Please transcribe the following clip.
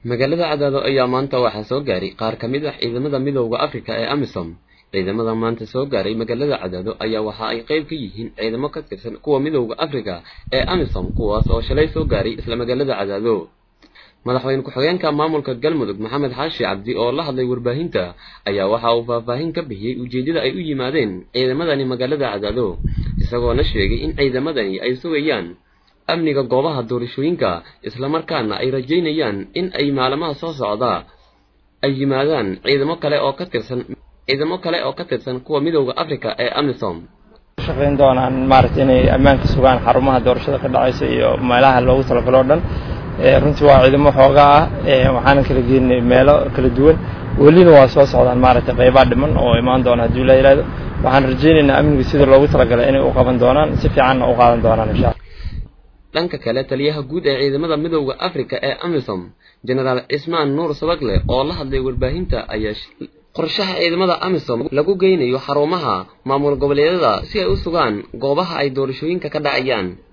magaalada cadaado ayaa maanta waxaa soo gaaray qaar ka mid ah ciidamada midooda afrika ee amisom ciidamada maanta soo gaaray magaalada cadaado ayaa waxa ay qayb ka yihiin ciidamo ka tirsan kuwa midooda afrika ee amisom kuwaas oo shalay soo gaaray isla magaalada cadaado madaxweyne ku-xigeenka maamulka galmudug maxamed xaashi cabdi oo la hadlay warbaahinta ayaa waxa uu faahfaahin ka bixiyey ujeeddada ay u yimaadeen ciidamadani magaalada cadaado isagoona sheegay in ciidamadani ay sugayaan amniga goobaha doorashooyinka islamarkaana ay rajaynayaan in ay maalmaha soo socda ay yimaadaan ciidamo kale oo ka tirsan ciidamo kale oo ka tirsan kuwa midooda afrika ee amisom shaqayn doonaan maaragta inay ammaanka sugaan xarumaha doorashada ka dhacaysa iyo meelaha loogu talagalo o dhan runtii waa ciidamo xooga ah waxaana kala geenay meelo kala duwan welina waa soo socdaan maaragtay qaybaa dhiman oo imaan doona haddii la yidhahdo waxaan rajaynaynaa amniga sida loogu talagalay inay u qaban doonaan si fiicanna u qaadan doonaan insha alla dhanka kale taliyaha guud ee ciidamada midooda afrika ee amisom genaraal cismaan nuur sabagle oo la hadlay warbaahinta ayaa qorshaha ciidamada amisom lagu geynayo xarumaha maamul goboleedyada si ay u sugaan goobaha ay doorashooyinka ka dhacayaan